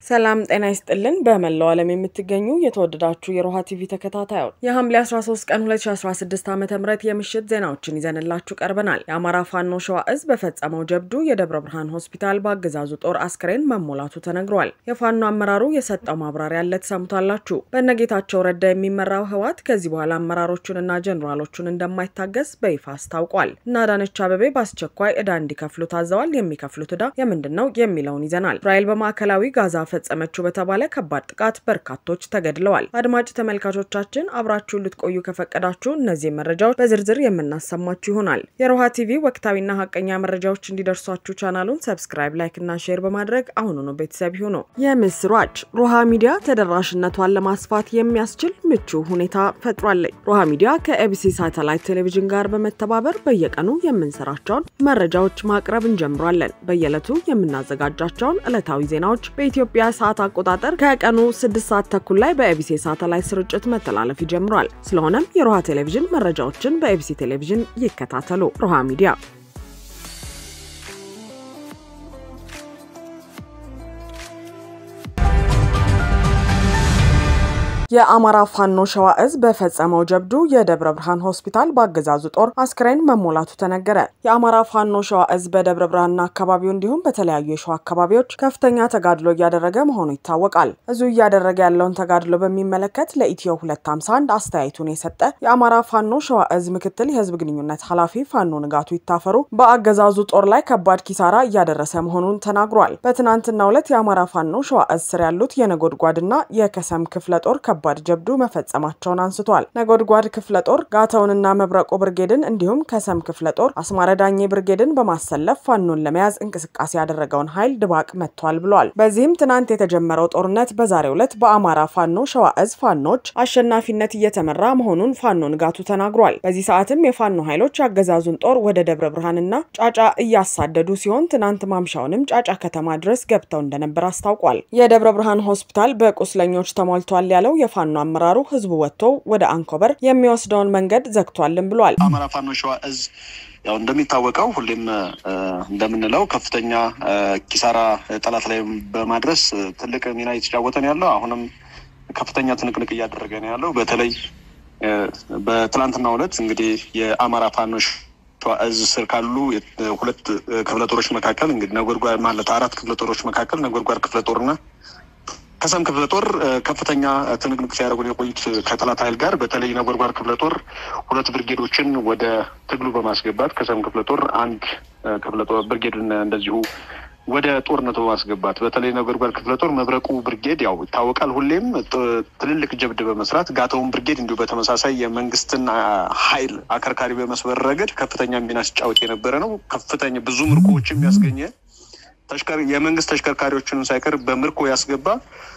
ሰላም ጤና ይስጥልን። በመላው ዓለም የምትገኙ የተወደዳችሁ የሮሃ ቲቪ ተከታታዮች የሐምሌ 13 ቀን 2016 ዓ ም የምሽት ዜናዎችን ይዘንላችሁ ቀርበናል። የአማራ ፋኖ ሸዋ እዝ በፈጸመው ጀብዱ የደብረ ብርሃን ሆስፒታል በአገዛዙ ጦር አስክሬን መሞላቱ ተነግሯል። የፋኖ አመራሩ የሰጠው ማብራሪያ አለ ትሰሙታላችሁ። በነጌታቸው ረዳ የሚመራው ህወሓት ከዚህ በኋላ አመራሮቹንና ጀኔራሎቹን እንደማይታገስ በይፋ አስታውቋል። እና አዳነች አቤቤ በአስቸኳይ ዕዳ እንዲከፍሉ ታዘዋል። የሚከፍሉት ዕዳ የምንድን ነው የሚለውን ይዘናል። እስራኤል በማዕከላዊ ጋዛ ፈጸመችው በተባለ ከባድ ጥቃት በርካቶች ተገድለዋል። አድማጭ ተመልካቾቻችን አብራችሁን ልትቆዩ ከፈቀዳችሁ እነዚህ መረጃዎች በዝርዝር የምናሰማችሁ ይሆናል። የሮሃ ቲቪ ወቅታዊና ሀቀኛ መረጃዎች እንዲደርሷችሁ ቻናሉን ሰብስክራይብ፣ ላይክ እና ሼር በማድረግ አሁኑኑ ቤተሰብ ይሁኑ። የምስራች ሮሃ ሚዲያ ተደራሽነቷን ለማስፋት የሚያስችል ምቹ ሁኔታ ፈጥሯለች። ሮሃ ሚዲያ ከኤቢሲ ሳተላይት ቴሌቪዥን ጋር በመተባበር በየቀኑ የምንሰራቸውን መረጃዎች ማቅረብ እንጀምራለን። በየዕለቱ የምናዘጋጃቸውን ዕለታዊ ዜናዎች በኢትዮጵያ ሰዓት አቆጣጠር ከቀኑ 6 ሰዓት ተኩል ላይ በኤቢሲ ሳተላይት ስርጭት መተላለፍ ይጀምራል። ስለሆነም የሮሃ ቴሌቪዥን መረጃዎችን በኤቢሲ ቴሌቪዥን ይከታተሉ። ሮሃ ሚዲያ የአማራ ፋኖ ሸዋ እዝ በፈጸመው ጀብዱ የደብረ ብርሃን ሆስፒታል በአገዛዙ ጦር አስክሬን መሞላቱ ተነገረ። የአማራ ፋኖ ሸዋ እዝ በደብረ ብርሃንና አካባቢው እንዲሁም በተለያዩ የሸዋ አካባቢዎች ከፍተኛ ተጋድሎ እያደረገ መሆኑ ይታወቃል። እዙ እያደረገ ያለውን ተጋድሎ በሚመለከት ለኢትዮ 251 አስተያየቱን የሰጠ የአማራ ፋኖ ሸዋ እዝ ምክትል የህዝብ ግንኙነት ኃላፊ ፋኖ ንጋቱ ይታፈሩ በአገዛዙ ጦር ላይ ከባድ ኪሳራ እያደረሰ መሆኑን ተናግሯል። በትናንትናው ዕለት የአማራ ፋኖ ሸዋ እዝ ስር ያሉት የነጎድጓድና የከሰም ክፍለ ጦር ከባድ ጀብዱ መፈጸማቸውን አንስቷል። ነጎድጓድ ክፍለ ጦር ጋተውንና መብረቆ ብርጌድን እንዲሁም ከሰም ክፍለ ጦር አስማረ ዳኜ ብርጌድን በማሰለፍ ፋኖን ለመያዝ እንቅስቃሴ ያደረገውን ኃይል ድባቅ መጥቷል ብሏል። በዚህም ትናንት የተጀመረው ጦርነት በዛሬው ዕለት በአማራ ፋኖ ሸዋ እዝ ፋኖች አሸናፊነት እየተመራ መሆኑን ፋኖ ንጋቱ ተናግሯል። በዚህ ሰዓትም የፋኖ ኃይሎች አገዛዙን ጦር ወደ ደብረ ብርሃንና ጫጫ እያሳደዱ ሲሆን ትናንት ማምሻውንም ጫጫ ከተማ ድረስ ገብተው እንደነበር አስታውቋል። የደብረ ብርሃን ሆስፒታል በቁስለኞች ተሟልቷል ያለው የፋኖ አመራሩ ህዝቡ ወጥቶ ወደ አንኮበር የሚወስደውን መንገድ ዘግቷልን ብሏል። አማራ ፋኖ ሸዋ እዝ ያው እንደሚታወቀው ሁሌም እንደምንለው ከፍተኛ ኪሳራ ጠላት ላይ በማድረስ ትልቅ ሚና እየተጫወተ ነው ያለው። አሁንም ከፍተኛ ትንቅንቅ እያደረገ ነው ያለው። በተለይ በትላንትናው ዕለት እንግዲህ የአማራ ፋኖ ሸዋ እዝ ስር ካሉ ሁለት ክፍለ ጦሮች መካከል እንግዲህ ነጎድጓድ ማለት አራት ክፍለ ጦሮች መካከል ነጎድጓድ ክፍለ ጦርና ከሰም ክፍለ ጦር ከፍተኛ ትንቅንቅ ሲያደርጉ የቆዩት ከጠላት ኃይል ጋር በተለይ ነጎድጓድ ክፍለ ጦር ሁለት ብርጌዶችን ወደ ትግሉ በማስገባት ከሰም ክፍለ ጦር አንድ ክፍለ ጦር ብርጌድን እንደዚሁ ወደ ጦርነቱ በማስገባት በተለይ ነጎድጓድ ክፍለ ጦር መብረቁ ብርጌድ ያው ይታወቃል፣ ሁሌም ትልልቅ ጀብድ በመስራት ጋተውን ብርጌድ እንዲሁ በተመሳሳይ የመንግስትን ኃይል አከርካሪ በመስበር ረገድ ከፍተኛ ሚና ሲጫወት የነበረ ነው። ከፍተኛ ብዙ ምርኮዎችም ያስገኘ የመንግስት ተሽከርካሪዎችን ሳይቀር በምርኮ ያስገባ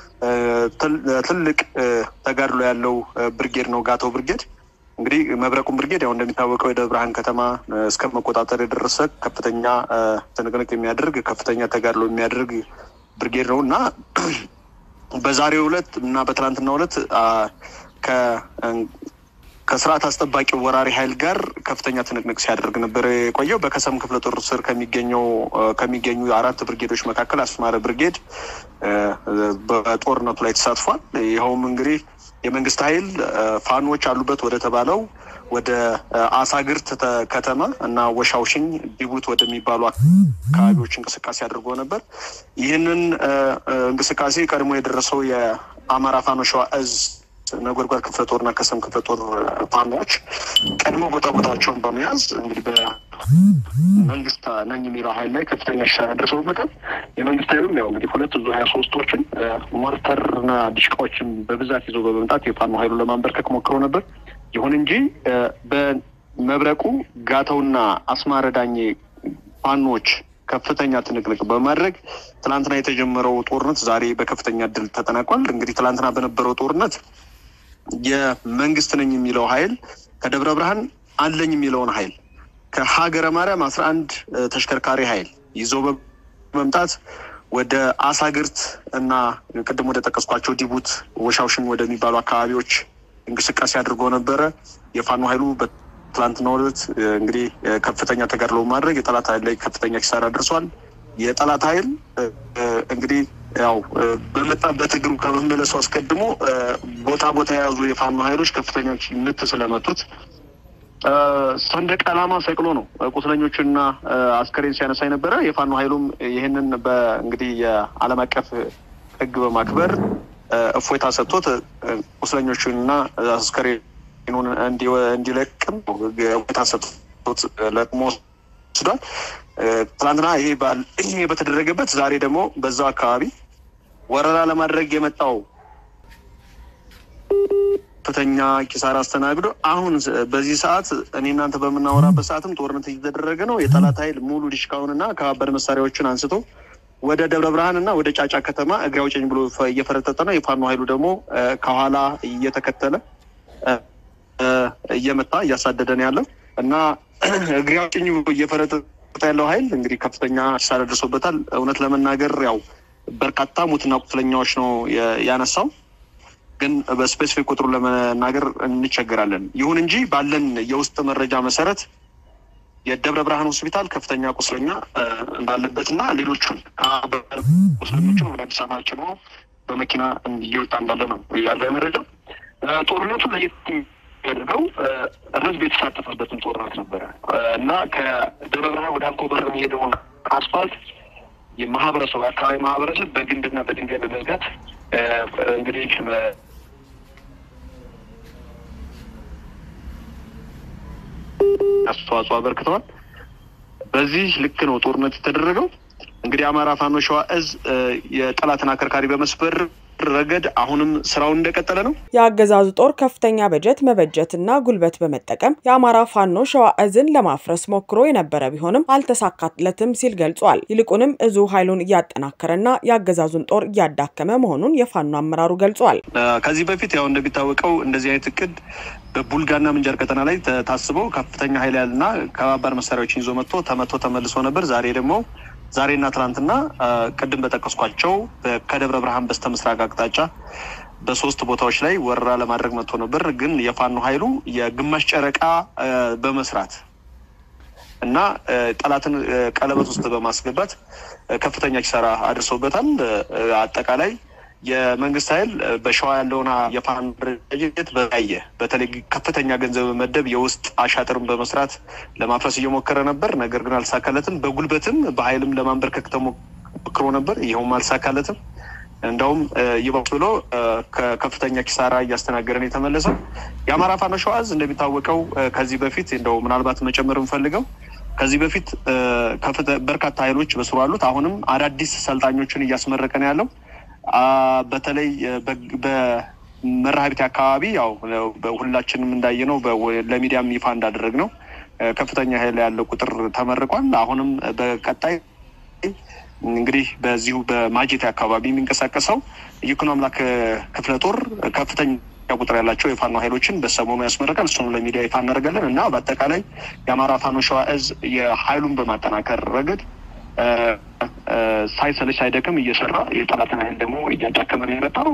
ትልቅ ተጋድሎ ያለው ብርጌድ ነው ጋተው ብርጌድ። እንግዲህ መብረቁን ብርጌድ ያው እንደሚታወቀው የደብረ ብርሃን ከተማ እስከ መቆጣጠር የደረሰ ከፍተኛ ትንቅንቅ የሚያደርግ ከፍተኛ ተጋድሎ የሚያደርግ ብርጌድ ነው እና በዛሬው ዕለት እና በትናንትናው ዕለት ከስርዓት አስጠባቂ ወራሪ ኃይል ጋር ከፍተኛ ትንቅንቅ ሲያደርግ ነበር የቆየው። በከሰም ክፍለ ጦር ስር ከሚገኘው ከሚገኙ አራት ብርጌዶች መካከል አስማረ ብርጌድ በጦርነቱ ላይ ተሳትፏል። ይኸውም እንግዲህ የመንግስት ኃይል ፋኖች አሉበት ወደ ተባለው ወደ አሳግርት ከተማ እና ወሻውሽኝ ዲቡት ወደሚባሉ አካባቢዎች እንቅስቃሴ አድርጎ ነበር። ይህንን እንቅስቃሴ ቀድሞ የደረሰው የአማራ ፋኖ ሸዋ እዝ ነጎድጓድ ክፍለ ጦርና ከሰም ክፍለ ጦር ፋኖች ቀድሞ ቦታ ቦታቸውን በመያዝ እንግዲህ በመንግስት ነኝ የሚለው ኃይል ላይ ከፍተኛ ሽሳራ ደርሰውበታል። የመንግስት ኃይሉም ያው እንግዲህ ሁለት ዙ ሀያ ሶስቶችን ሞርተርና ዲሽቃዎችን በብዛት ይዞ በመምጣት የፋኖ ኃይሉ ለማንበርከክ ሞክሮ ነበር። ይሁን እንጂ በመብረቁ ጋተውና አስማረ ዳኜ ፋኖች ከፍተኛ ትንቅንቅ በማድረግ ትናንትና የተጀመረው ጦርነት ዛሬ በከፍተኛ ድል ተጠናቋል። እንግዲህ ትናንትና በነበረው ጦርነት የመንግስት ነኝ የሚለው ኃይል ከደብረ ብርሃን አለኝ የሚለውን ኃይል ከሀገረ ማርያም አስራ አንድ ተሽከርካሪ ኃይል ይዞ በመምጣት ወደ አሳግርት እና ቅድም ወደ ጠቀስኳቸው ዲቡት ወሻውሽኝ ወደሚባሉ አካባቢዎች እንቅስቃሴ አድርጎ ነበረ። የፋኖ ኃይሉ ትላንትናው ዕለት እንግዲህ ከፍተኛ ተጋድሎ ማድረግ የጠላት ኃይል ላይ ከፍተኛ ኪሳራ ደርሷል። የጠላት ኃይል እንግዲህ ያው በመጣበት እግሩ ከመመለሱ አስቀድሞ ቦታ ቦታ የያዙ የፋኖ ኃይሎች ከፍተኛ ምት ስለመቱት ሰንደቅ ዓላማ ሰቅሎ ነው ቁስለኞችና አስከሬን ሲያነሳ የነበረ። የፋኖ ኃይሉም ይህንን በእንግዲህ የዓለም አቀፍ ሕግ በማክበር እፎይታ ሰጥቶት ቁስለኞቹንና አስከሬኑን እንዲለቅም እፎይታ ሰጥቶት ለቅሞ ወስዷል። ትናንትና ይሄ ይሄ በተደረገበት ዛሬ ደግሞ በዛው አካባቢ ወረራ ለማድረግ የመጣው ከፍተኛ ኪሳራ አስተናግዶ አሁን በዚህ ሰዓት እኔ እናንተ በምናወራበት ሰዓትም ጦርነት እየተደረገ ነው። የጠላት ኃይል ሙሉ ዲሽቃውንና ከባድ መሳሪያዎችን አንስቶ ወደ ደብረ ብርሃን እና ወደ ጫጫ ከተማ እግሬ አውጭኝ ብሎ እየፈረጠጠ ነው። የፋኖ ኃይሉ ደግሞ ከኋላ እየተከተለ እየመታ እያሳደደ ነው ያለው እና እግሬ አውጭኝ እየፈረጠጠ ያለው ኃይል እንግዲህ ከፍተኛ ኪሳራ ደርሶበታል። እውነት ለመናገር ያው በርካታ ሙትና ቁስለኛዎች ነው ያነሳው ግን በስፔሲፊክ ቁጥሩ ለመናገር እንቸገራለን። ይሁን እንጂ ባለን የውስጥ መረጃ መሰረት የደብረ ብርሃን ሆስፒታል ከፍተኛ ቁስለኛ እንዳለበት እና ሌሎቹን ቁስለኞችን ወደ አዲስ አበባ ጭኖ በመኪና እየወጣ እንዳለ ነው ያለ መረጃ። ጦርነቱ ለየት ያደርገው ህዝብ የተሳተፈበትን ጦርነት ነበረ እና ከደብረ ብርሃን ወደ አንኮበር የሚሄደውን አስፋልት የማህበረሰቡ የአካባቢ ማህበረሰብ በግንድና በድንጋይ በመዝጋት እንግዲህ አስተዋጽኦ አበርክተዋል። በዚህ ልክ ነው ጦርነት የተደረገው። እንግዲህ አማራ ፋኖ ሸዋ እዝ የጠላትን አከርካሪ በመስበር ረገድ አሁንም ስራውን እንደቀጠለ ነው። የአገዛዙ ጦር ከፍተኛ በጀት መበጀትና ጉልበት በመጠቀም የአማራ ፋኖ ሸዋ እዝን ለማፍረስ ሞክሮ የነበረ ቢሆንም አልተሳካለትም ሲል ገልጿል። ይልቁንም እዙ ኃይሉን እያጠናከረና የአገዛዙን ጦር እያዳከመ መሆኑን የፋኖ አመራሩ ገልጿል። ከዚህ በፊት ያው እንደሚታወቀው እንደዚህ አይነት እቅድ በቡልጋና ምንጃር ቀጠና ላይ ታስበው ከፍተኛ ኃይል ያልና ከባባድ መሳሪያዎችን ይዞ መጥቶ ተመቶ ተመልሶ ነበር። ዛሬ ደግሞ ዛሬና ትናንትና ቅድም በጠቀስኳቸው ከደብረ ብርሃን በስተ ምስራቅ አቅጣጫ በሶስት ቦታዎች ላይ ወረራ ለማድረግ መጥቶ ነበር። ግን የፋኖ ኃይሉ የግማሽ ጨረቃ በመስራት እና ጠላትን ቀለበት ውስጥ በማስገባት ከፍተኛ ኪሳራ አድርሰውበታል። አጠቃላይ የመንግስት ኃይል በሸዋ ያለውን የፋኖ ድርጅት በያየ በተለይ ከፍተኛ ገንዘብ በመደብ የውስጥ አሻጥርን በመስራት ለማፍረስ እየሞከረ ነበር። ነገር ግን አልተሳካለትም። በጉልበትም በኃይልም ለማንበርከክ ተሞክሮ ነበር። ይኸውም አልተሳካለትም። እንደውም ይባስ ብሎ ከፍተኛ ኪሳራ እያስተናገረን የተመለሰው የአማራ ፋኖ ሸዋ ዕዝ እንደሚታወቀው ከዚህ በፊት እንደው ምናልባት መጨመር የምፈልገው ከዚህ በፊት በርካታ ኃይሎች በስሩ አሉት። አሁንም አዳዲስ ሰልጣኞችን እያስመረቀ ነው ያለው። በተለይ በመርሃቤቴ አካባቢ ያው ሁላችንም እንዳየነው ለሚዲያም ይፋ እንዳደረግ ነው ከፍተኛ ኃይል ያለው ቁጥር ተመርቋል። አሁንም በቀጣይ እንግዲህ በዚሁ በማጀቴ አካባቢ የሚንቀሳቀሰው ይኩኖ አምላክ ክፍለ ጦር ከፍተኛ ቁጥር ያላቸው የፋኖ ኃይሎችን በሰሞኑ ያስመረቃል። እሱኑ ለሚዲያ ይፋ እናደርጋለን እና በአጠቃላይ የአማራ ፋኖ ሸዋ ዕዝ የኃይሉን በማጠናከር ረገድ ሳይሰለች ሳይደክም እየሰራ የጠላትን ኃይል ደግሞ እያዳከመ ነው የመጣው።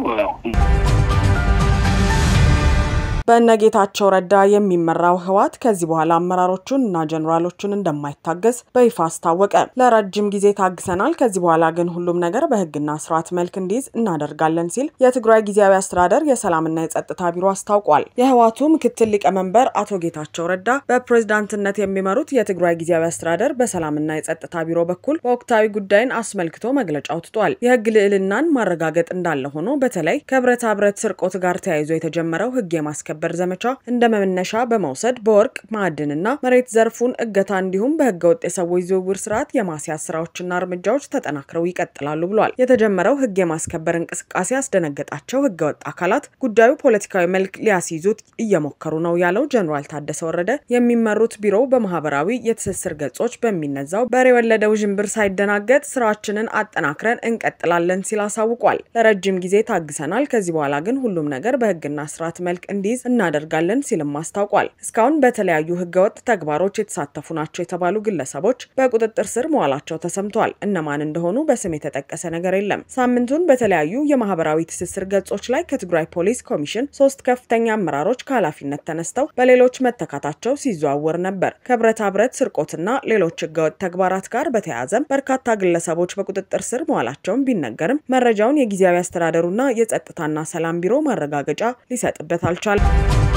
በእነጌታቸው ረዳ የሚመራው ህወሓት ከዚህ በኋላ አመራሮቹን እና ጀኔራሎቹን እንደማይታገስ በይፋ አስታወቀ። ለረጅም ጊዜ ታግሰናል፣ ከዚህ በኋላ ግን ሁሉም ነገር በህግና ስርዓት መልክ እንዲይዝ እናደርጋለን ሲል የትግራይ ጊዜያዊ አስተዳደር የሰላምና የጸጥታ ቢሮ አስታውቋል። የህወሓቱ ምክትል ሊቀመንበር አቶ ጌታቸው ረዳ በፕሬዝዳንትነት የሚመሩት የትግራይ ጊዜያዊ አስተዳደር በሰላምና የጸጥታ ቢሮ በኩል በወቅታዊ ጉዳይን አስመልክቶ መግለጫ አውጥቷል። የህግ ልዕልናን ማረጋገጥ እንዳለ ሆኖ በተለይ ከብረታ ብረት ስርቆት ጋር ተያይዞ የተጀመረው ህግ የማስከበር ዘመቻ እንደ መነሻ በመውሰድ በወርቅ ማዕድንና መሬት ዘርፉን እገታ እንዲሁም በህገ ወጥ የሰዎች ዝውውር ስርዓት የማስያዝ ስራዎችና እርምጃዎች ተጠናክረው ይቀጥላሉ ብሏል። የተጀመረው ህግ የማስከበር እንቅስቃሴ ያስደነገጣቸው ህገ ወጥ አካላት ጉዳዩ ፖለቲካዊ መልክ ሊያስይዙት እየሞከሩ ነው ያለው ጀኔራል ታደሰ ወረደ የሚመሩት ቢሮው በማህበራዊ የትስስር ገጾች በሚነዛው በሬ የወለደ ውዥንብር ሳይደናገጥ ስራችንን አጠናክረን እንቀጥላለን ሲል አሳውቋል። ለረጅም ጊዜ ታግሰናል። ከዚህ በኋላ ግን ሁሉም ነገር በህግና ስርዓት መልክ እንዲይዝ እናደርጋለን ሲልም አስታውቋል። እስካሁን በተለያዩ ህገወጥ ተግባሮች የተሳተፉ ናቸው የተባሉ ግለሰቦች በቁጥጥር ስር መዋላቸው ተሰምተዋል። እነማን እንደሆኑ በስም የተጠቀሰ ነገር የለም። ሳምንቱን በተለያዩ የማህበራዊ ትስስር ገጾች ላይ ከትግራይ ፖሊስ ኮሚሽን ሶስት ከፍተኛ አመራሮች ከኃላፊነት ተነስተው በሌሎች መተካታቸው ሲዘዋወር ነበር። ከብረታ ብረት ስርቆትና ሌሎች ህገወጥ ተግባራት ጋር በተያያዘም በርካታ ግለሰቦች በቁጥጥር ስር መዋላቸውን ቢነገርም መረጃውን የጊዜያዊ አስተዳደሩና የጸጥታና ሰላም ቢሮ ማረጋገጫ ሊሰጥበት አልቻለም።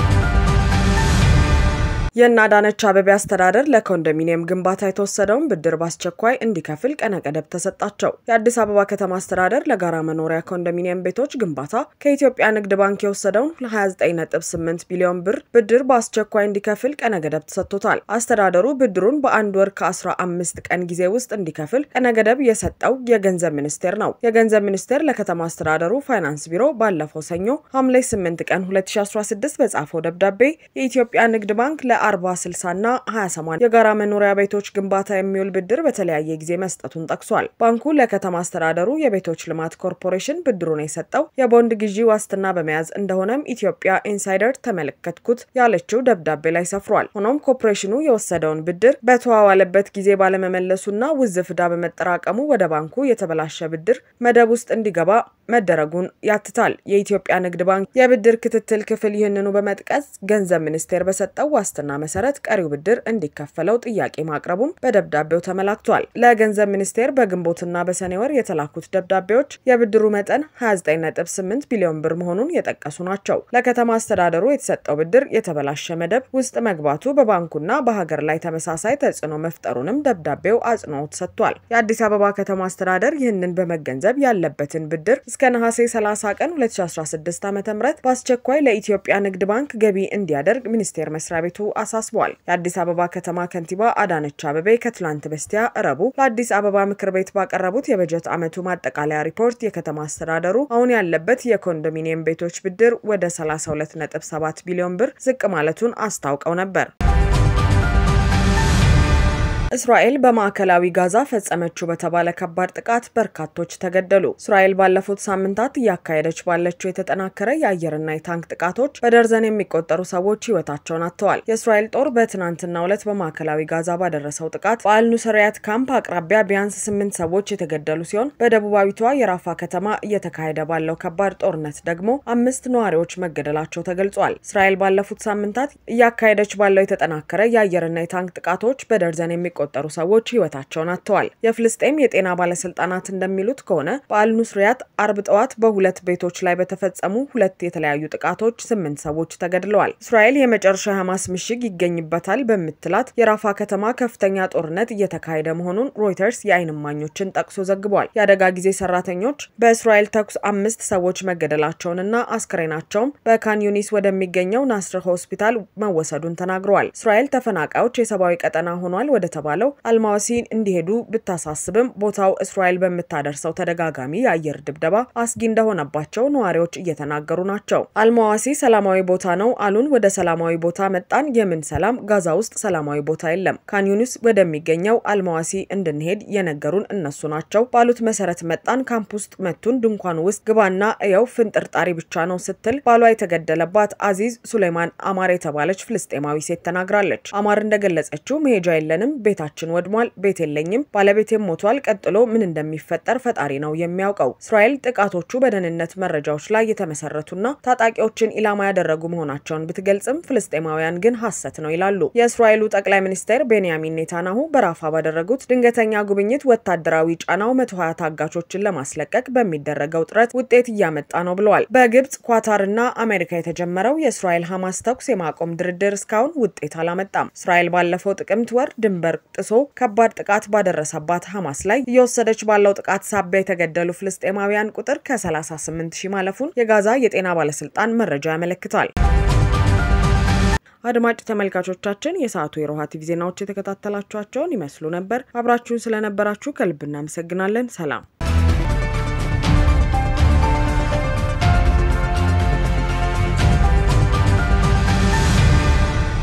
የእነ አዳነች አቤቤ አስተዳደር ለኮንዶሚኒየም ግንባታ የተወሰደውን ብድር በአስቸኳይ እንዲከፍል ቀነ ገደብ ተሰጣቸው። የአዲስ አበባ ከተማ አስተዳደር ለጋራ መኖሪያ ኮንዶሚኒየም ቤቶች ግንባታ ከኢትዮጵያ ንግድ ባንክ የወሰደውን 298 ቢሊዮን ብር ብድር በአስቸኳይ እንዲከፍል ቀነ ገደብ ተሰጥቶታል። አስተዳደሩ ብድሩን በአንድ ወር ከ15 ቀን ጊዜ ውስጥ እንዲከፍል ቀነ ገደብ የሰጠው የገንዘብ ሚኒስቴር ነው። የገንዘብ ሚኒስቴር ለከተማ አስተዳደሩ ፋይናንስ ቢሮ ባለፈው ሰኞ ሐምሌ 8 ቀን 2016 በጻፈው ደብዳቤ የኢትዮጵያ ንግድ ባንክ ለ 40 60 እና 28 የጋራ መኖሪያ ቤቶች ግንባታ የሚውል ብድር በተለያየ ጊዜ መስጠቱን ጠቅሷል። ባንኩ ለከተማ አስተዳደሩ የቤቶች ልማት ኮርፖሬሽን ብድሩን የሰጠው የቦንድ ግዢ ዋስትና በመያዝ እንደሆነም ኢትዮጵያ ኢንሳይደር ተመለከትኩት ያለችው ደብዳቤ ላይ ሰፍሯል። ሆኖም ኮርፖሬሽኑ የወሰደውን ብድር በተዋዋለበት ጊዜ ባለመመለሱና ውዝፍ ዕዳ በመጠራቀሙ ወደ ባንኩ የተበላሸ ብድር መደብ ውስጥ እንዲገባ መደረጉን ያትታል። የኢትዮጵያ ንግድ ባንክ የብድር ክትትል ክፍል ይህንኑ በመጥቀስ ገንዘብ ሚኒስቴር በሰጠው ዋስትና መሰረት ቀሪው ብድር እንዲከፈለው ጥያቄ ማቅረቡም በደብዳቤው ተመላክቷል። ለገንዘብ ሚኒስቴር በግንቦትና በሰኔ ወር የተላኩት ደብዳቤዎች የብድሩ መጠን 298 ቢሊዮን ብር መሆኑን የጠቀሱ ናቸው። ለከተማ አስተዳደሩ የተሰጠው ብድር የተበላሸ መደብ ውስጥ መግባቱ በባንኩና በሀገር ላይ ተመሳሳይ ተጽዕኖ መፍጠሩንም ደብዳቤው አጽንኦት ሰጥቷል። የአዲስ አበባ ከተማ አስተዳደር ይህንን በመገንዘብ ያለበትን ብድር እስከ ነሐሴ 30 ቀን 2016 ዓ ም በአስቸኳይ ለኢትዮጵያ ንግድ ባንክ ገቢ እንዲያደርግ ሚኒስቴር መስሪያ ቤቱ አሳስቧል። የአዲስ አበባ ከተማ ከንቲባ አዳነች አቤቤ ከትላንት በስቲያ እረቡ ለአዲስ አበባ ምክር ቤት ባቀረቡት የበጀት ዓመቱ ማጠቃለያ ሪፖርት የከተማ አስተዳደሩ አሁን ያለበት የኮንዶሚኒየም ቤቶች ብድር ወደ 32.7 ቢሊዮን ብር ዝቅ ማለቱን አስታውቀው ነበር። እስራኤል በማዕከላዊ ጋዛ ፈጸመችው በተባለ ከባድ ጥቃት በርካቶች ተገደሉ። እስራኤል ባለፉት ሳምንታት እያካሄደች ባለችው የተጠናከረ የአየርና የታንክ ጥቃቶች በደርዘን የሚቆጠሩ ሰዎች ሕይወታቸውን አጥተዋል። የእስራኤል ጦር በትናንትናው ዕለት በማዕከላዊ ጋዛ ባደረሰው ጥቃት በአልኑሰሪያት ካምፕ አቅራቢያ ቢያንስ ስምንት ሰዎች የተገደሉ ሲሆን በደቡባዊቷ የራፋ ከተማ እየተካሄደ ባለው ከባድ ጦርነት ደግሞ አምስት ነዋሪዎች መገደላቸው ተገልጿል። እስራኤል ባለፉት ሳምንታት እያካሄደች ባለው የተጠናከረ የአየርና የታንክ ጥቃቶች በደርዘን የሚ ቆጠሩ ሰዎች ህይወታቸውን አጥተዋል። የፍልስጤም የጤና ባለስልጣናት እንደሚሉት ከሆነ በአልኑስሪያት አርብ ጠዋት በሁለት ቤቶች ላይ በተፈጸሙ ሁለት የተለያዩ ጥቃቶች ስምንት ሰዎች ተገድለዋል። እስራኤል የመጨረሻ ሐማስ ምሽግ ይገኝበታል በምትላት የራፋ ከተማ ከፍተኛ ጦርነት እየተካሄደ መሆኑን ሮይተርስ የዓይን እማኞችን ጠቅሶ ዘግቧል። የአደጋ ጊዜ ሰራተኞች በእስራኤል ተኩስ አምስት ሰዎች መገደላቸውንና አስክሬናቸውም በካን ዩኒስ ወደሚገኘው ናስር ሆስፒታል መወሰዱን ተናግረዋል። እስራኤል ተፈናቃዮች የሰብአዊ ቀጠና ሆኗል ወደ ባለው አልማዋሲ እንዲሄዱ ብታሳስብም ቦታው እስራኤል በምታደርሰው ተደጋጋሚ የአየር ድብደባ አስጊ እንደሆነባቸው ነዋሪዎች እየተናገሩ ናቸው። አልማዋሲ ሰላማዊ ቦታ ነው አሉን። ወደ ሰላማዊ ቦታ መጣን። የምን ሰላም? ጋዛ ውስጥ ሰላማዊ ቦታ የለም። ካንዩኒስ ወደሚገኘው አልማዋሲ እንድንሄድ የነገሩን እነሱ ናቸው ባሉት መሰረት መጣን። ካምፕ ውስጥ መቱን። ድንኳን ውስጥ ግባና እየው ፍንጥርጣሪ ብቻ ነው ስትል ባሏ የተገደለባት አዚዝ ሱሌማን አማር የተባለች ፍልስጤማዊ ሴት ተናግራለች። አማር እንደገለጸችው መሄጃ የለንም ቤታችን ወድሟል። ቤት የለኝም። ባለቤቴም ሞቷል። ቀጥሎ ምን እንደሚፈጠር ፈጣሪ ነው የሚያውቀው። እስራኤል ጥቃቶቹ በደህንነት መረጃዎች ላይ የተመሰረቱና ታጣቂዎችን ኢላማ ያደረጉ መሆናቸውን ብትገልጽም ፍልስጤማውያን ግን ሐሰት ነው ይላሉ። የእስራኤሉ ጠቅላይ ሚኒስትር ቤንያሚን ኔታንያሁ በራፋ ባደረጉት ድንገተኛ ጉብኝት ወታደራዊ ጫናው መቶ ሀያ ታጋቾችን ለማስለቀቅ በሚደረገው ጥረት ውጤት እያመጣ ነው ብለዋል። በግብጽ ኳታርና አሜሪካ የተጀመረው የእስራኤል ሐማስ ተኩስ የማቆም ድርድር እስካሁን ውጤት አላመጣም። እስራኤል ባለፈው ጥቅምት ወር ድንበር ጥሶ ከባድ ጥቃት ባደረሰባት ሐማስ ላይ እየወሰደች ባለው ጥቃት ሳቢያ የተገደሉ ፍልስጤማውያን ቁጥር ከ38 ሺህ ማለፉን የጋዛ የጤና ባለስልጣን መረጃ ያመለክታል። አድማጭ ተመልካቾቻችን የሰዓቱ የሮሃ ቲቪ ዜናዎች የተከታተላችኋቸውን ይመስሉ ነበር። አብራችሁን ስለነበራችሁ ከልብ እናመሰግናለን። ሰላም